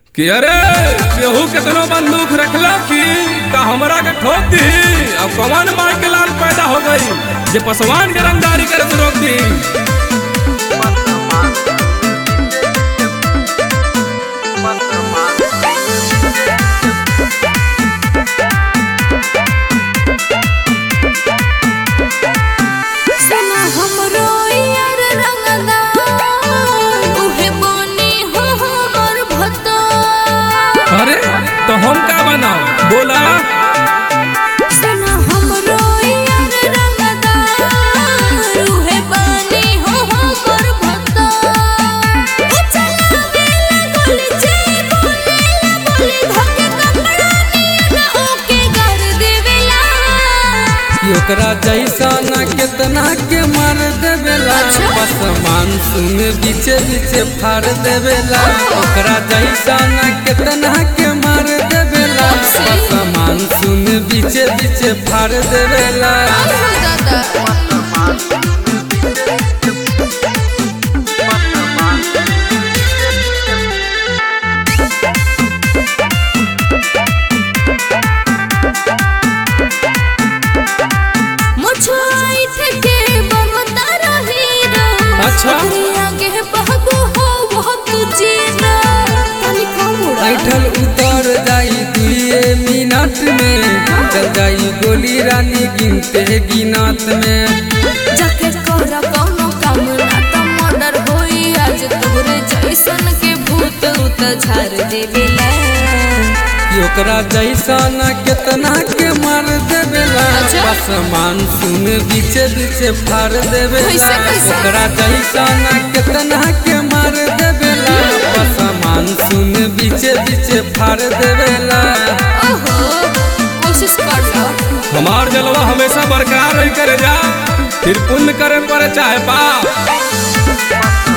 कि अरे केहू केतनो बंदूक रखला कि का हमरा के ठोक दी अब कौन मार के लाल पैदा हो गई जे पसवान के रंगदारी करे से रोक दी सना हमरो यार रंगदा उहे बनी हो हमर भत्ता अरे तो हम का बनाओ बोला सना हमरो यार रंगदा उहे बनी हो हमर भत्ता ओ चला गेला गोली जे बोलेला बोली धके कपड़ा नियन ओके कर देवेला कि ओकरा जैसा न केतना के मार देवेला अच्छा। बस मानसून बीचे बीचे फाड़ देवेला ओकरा जैसा न केतना के मार देवेला बस मानसून बीचे बीचे फाड़ देवेला दादा मुझाई ठके बनता रही अच्छा। आगे बहगो हो वो तुझे ना तनी कम उड़ा ऐठल उतर जाई दुए मिनट में चल जाई गोली रानी गिनते गिनत में जाके कर कोनो काम ना त मर्डर होई आज तोरे जैसन के भूत उत झाड़ देवेला कि ओकरा जैसा न केतना के मार देवेला अच्छा। बस मानसून बीचे बीचे फाड़ देवेला कैसे, कैसे? ओकरा जैसा न केतना के मार देवेला बस मानसून बीचे बीचे फाड़ देवेला ओहो कोशिश कर लो हमार जलवा हमेशा बरकरार रही करे जा फिर पुण्य करे पड़े चाहे पाप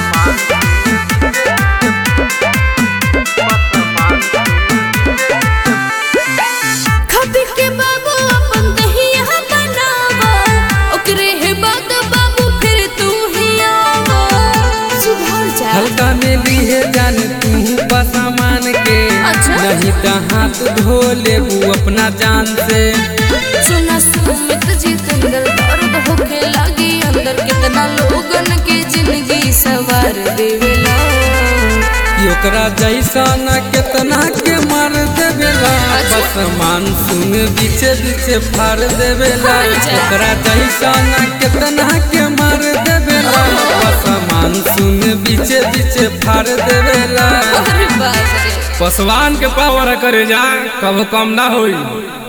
खबी के बाबू अपन दहिया बनावा ओकरे हे बाद बाबू फिर तू ही आवा सुधर जा हल्का में लिए जान तू बसामान के अच्छा। नहीं तो हाथ धो लेबू अपना जान से सुना सुमित जितेंद्र दर्द होखे लागी अंदर कितना लोगन के जिंदगी सवार देवेला कि ओकरा जैसा न केतना के मार देवेला अच्छा। बस मानसून बीचे बीचे फाड़ देवेला हाय जा। ओकरा जैसा न केतना के मार देवेला बस मानसून बीचे बीचे फाड़ देवेला अरे बाप रे पसवान के पावर करे जा कब कम ना होई